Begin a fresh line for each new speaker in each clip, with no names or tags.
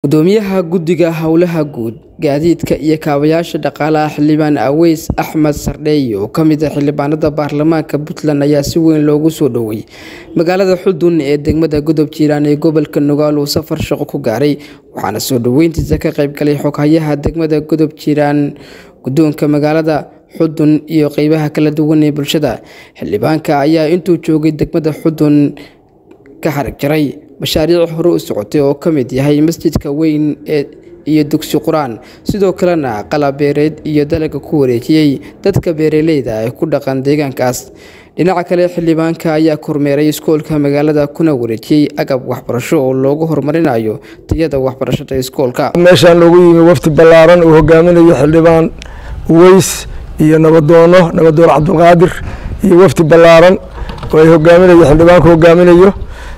gudoomiyaha guddiga howlaha guud gaadiidka iyo kaabayaasha dhaqaalaha xildhibaan aweys axmed sardheey oo kamid ah xildhibaanada baarlamaanka puntland ayaa si weyn loogu soo dhoweeyey magaalada xudun ee degmada godob jiiraan ee gobolka nugaal uu safar shaqo ku gaaray waxaana soo dhoweyntiisa ka qaybgalay xoghayaha degmada godob jiiraan guddoonka magaalada xudun iyo qeybaha kala duwan ee bulshada xildhibaanka ayaa intuu joogay degmada xudun ka xarig jaray mashaariic hore u socotay oo ka mid yahay masjidka weyn ee iyo dugsi qur-aan sidoo kalena qalab beereed iyo dalaga ku wareejiyey dadka beeraleyda ee ku dhaqan deegaankaas dhinaca kale xildhibaanka ayaa kormeeray iskoolka magaalada kuna wareejiyey agab waxbarasho oo loogu horumarinayo tayada waxbarashada iskoolka
meeshaan loogu yimi wafdi ballaaran uu hogaaminayo xildhibaan weys iyo nabadoono nabadoon cabdulqaadir iyo wafdi ballaaran oo ay hogaaminayo xildhibaanku hogaaminayo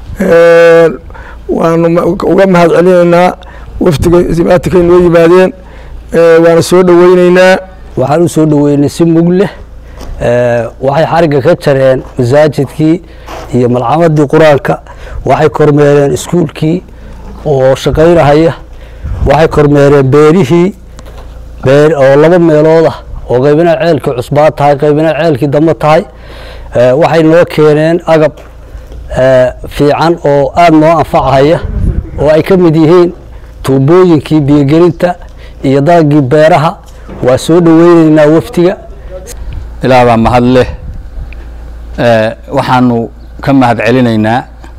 waanu uga mahad celinaynaa wafdiga imaatikay noo yimaadeen waana soo dhoweyneynaa
waxaan u soo dhoweynay si mug leh waxay xarigga ka jareen masaajidkii iyo malcamadii qur-aanka waxay kormeereen iskuulkii oo shaqaynahaya waxay kormeereen beerihii oo laba meelood ah oo qaybina ceelkii cusbaa tahay qaybina ceelkii dambe tahay waxay noo keeneen agab fiican oo aada noo anfacahaya oo ay ka mid yihiin tuubooyinkii biyogelinta iyo dalagii beeraha waa soo dhoweyneynaa wafdiga
ilaa baa mahad leh waxaanu ka mahad celinaynaa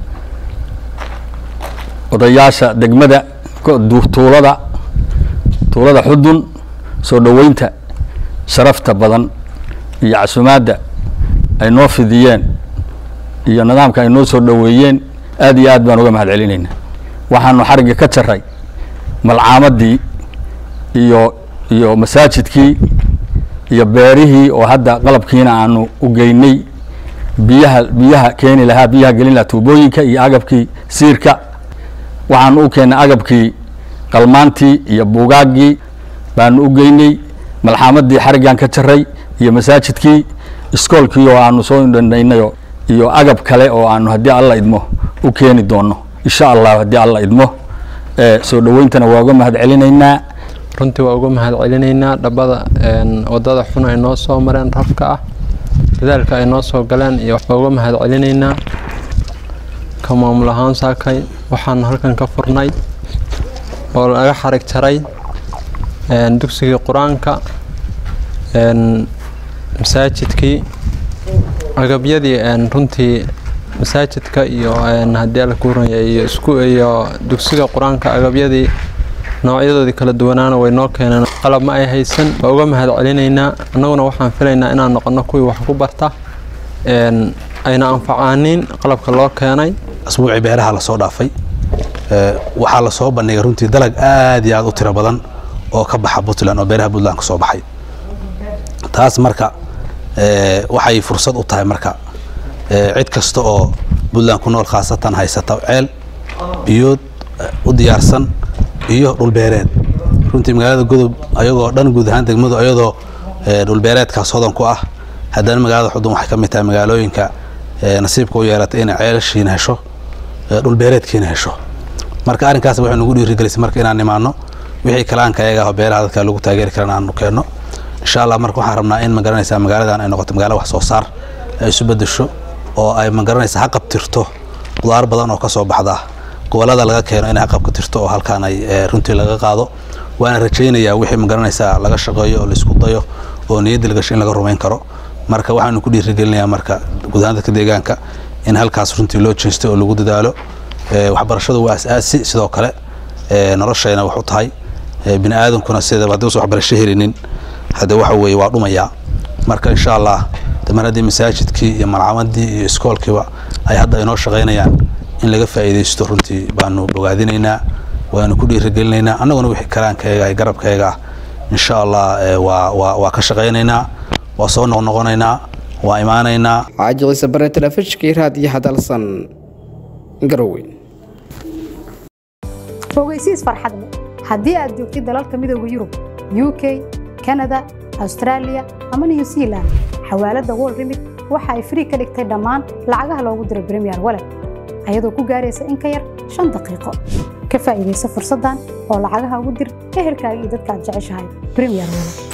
odayaasha degmada tuulada tuulada xudun soo dhoweynta sharafta badan iyo casumaadda ay noo fidiyeen iyo nidaamka ay noo soo dhoweeyeen aad iyo aad baan uga mahad celinaynaa waxaanu xarigga ka jaray malcaamadii iyo iyo masaajidkii iyo beerihii oo hadda qalabkiina aanu u geynay biyaha biyaha keeni lahaa biyaha gelin lahaa tuubooyinka iyo agabkii siirka waxaanu u keennay agabkii qalmaantii iyo buugaaggii baanu u geynay malxaamadii xariggan ka jaray iyo masaajidkii iskoolkii oo aanu soo dhandhaynayo iyo agab kale oo aanu haddii alla idmo u keeni doono insha allah haddii alla idmo soo dhoweyntana waa uga mahad celinaynaa
runtii waa uga mahad celinaynaa dhabada wadada xun ay noo soo mareen rafka ah dadaalka ay noo soo galeen iyo waa uga mahad celinaynaa ka maamul ahaan saakay waxaanu halkan ka furnay oo laga xarig jaray dugsigii qur-aanka masaajidkii agabyadii runtii masaajidka iyo haddii alla kuuranya iyo isku iyo dugsiga qur-aanka agabyadii noocyadoodii kala duwanaana way noo keeneen qalab ma ay haysan waa uga mahad celinaynaa annaguna waxaan filaynaa inaan noqono kuwii wax ku barta ayna anfacaanin qalabka loo keenay
asbuucii beeraha lasoo dhaafay waxaa lasoo bandhigay runtii dalag aad iyo aad u tiro badan oo ka baxa puntland oo beeraha puntland ka soo baxay taas marka waxay fursad u tahay marka cid kasta oo puntland ku nool khaasatan haysata ceel biyood u diyaarsan iyo dhulbeereed runtii magaalada godob ayagoo dhan guud ahaan degmadu ayadoo dhulbeereedkaas hodan ku ah haddana magaalada xudun waxay ka mid tahay magaalooyinka nasiibka u yeelatay inay ceelashiina hesho dhulbeereedkiina hesho marka arrinkaas waxay nagu dhiirigelisay marka inaan imaano wixii kalaanka ayaga ah beeraha dadka lagu taageeri karan aanu keenno insha allah marka waxaan rabnaa in magaranaysaa magaaladan ay noqoto magaalo wax soo saar ay isu bedesho oo ay magaranaysaa ha qabtirto qudaar badan oo ka soo baxda gobolada laga keeno inay ha qabtirto oo halkaan ay runtii laga qaado waana rajaynayaa wixii magaranaysaa laga shaqeeyo oo laisku dayo oo niyadda lagasho in laga rumayn karo marka waxaanu ku dhiirigelinayaa marka guud ahaan dadka deegaanka in halkaas runtii loo jeesto oo lagu dadaalo waxbarashadu waa as-aasi sidoo kale noloshayna wax u tahay bini aadankuna sideedaba haddii usan waxbarasho helinin hadde waxa weeye waa dhumayaa marka insha allah damar haddii masaajidkii iyo malcamadii iyo iskoolkiiba ay hadda inoo shaqaynayaan in laga faa'iidaysto runtii baanu bogaadinaynaa waanu ku dhiirigelinaynaa annaguna wixii kalaankayaga iyo garabkayaga ah insha allah waa waa waa ka shaqaynaynaa waa soo noqnoqonaynaa waa imaanaynaa
xaaji ciise bare telefishkii raadiyo hadalsan garowe
fogeysiis farxadle haddii aad joogtid dalalka midooda yurub u k kanada austraaliya ama new zealand xawaaladda wol remit waxa ay frii ka dhigtay dhammaan lacagaha loogu diro bremiyer walet ayadoo ku gaaraysa in ka yar shan daqiiqo ka faa'iidaysa fursaddan oo lacagaha ugu dir ehelkaaga iyo dadka aad jeceshahay premier wallet